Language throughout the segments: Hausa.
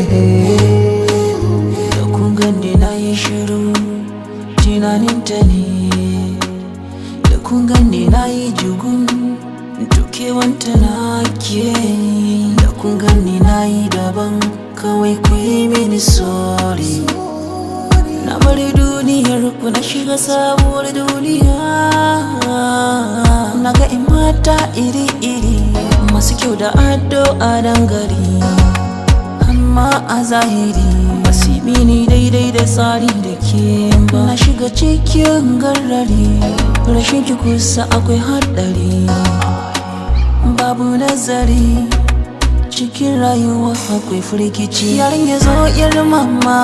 da kun gani na yi shiru tunaninta ne da kun gani na yi jugun dukewanta na ke da kun gani na yi daban kawai ku yi mini sorry na bari duniyar ku na shiga sabuwar duniya na ga in mata iri-iri masu kyau da ado a dangare amma a zahiri basu yi mini daidai da tsari da ke ba na shiga cikin garrari rashin ki kusa akwai haɗari babu nazari cikin rayuwa akwai firgici yarin ya zo yar mama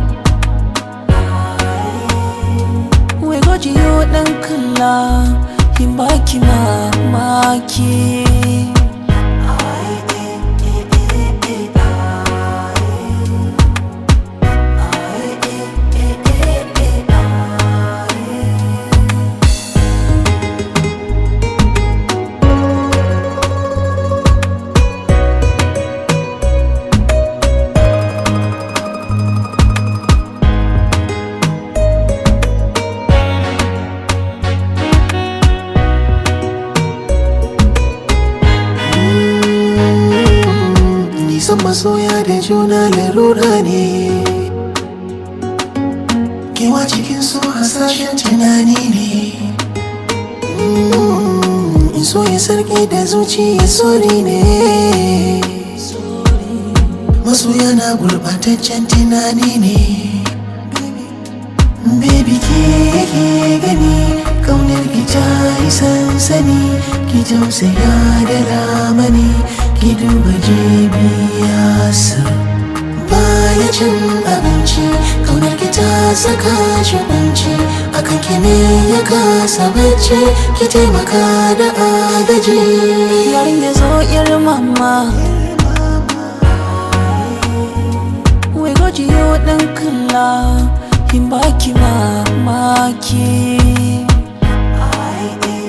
wai gwaji yau ɗan kalla in baki mamaki Nisan masoya da juna larura ne Kewa cikin so hasashen tunani ne Mm, In so ya sarki da zuciya sori ne Masoya na gurbataccen tunani ne Baby ke ke gani kaunar ki ta yi sansani ki tausaya da ramani ki duba jibiyarsa baya cin abinci kaunar ki ta saka shi kunci akan ki ne ya kasa bacci ki taimaka da agaji yarin ya zo yar mama wai gwaji yau ɗan kalla in baki mamaki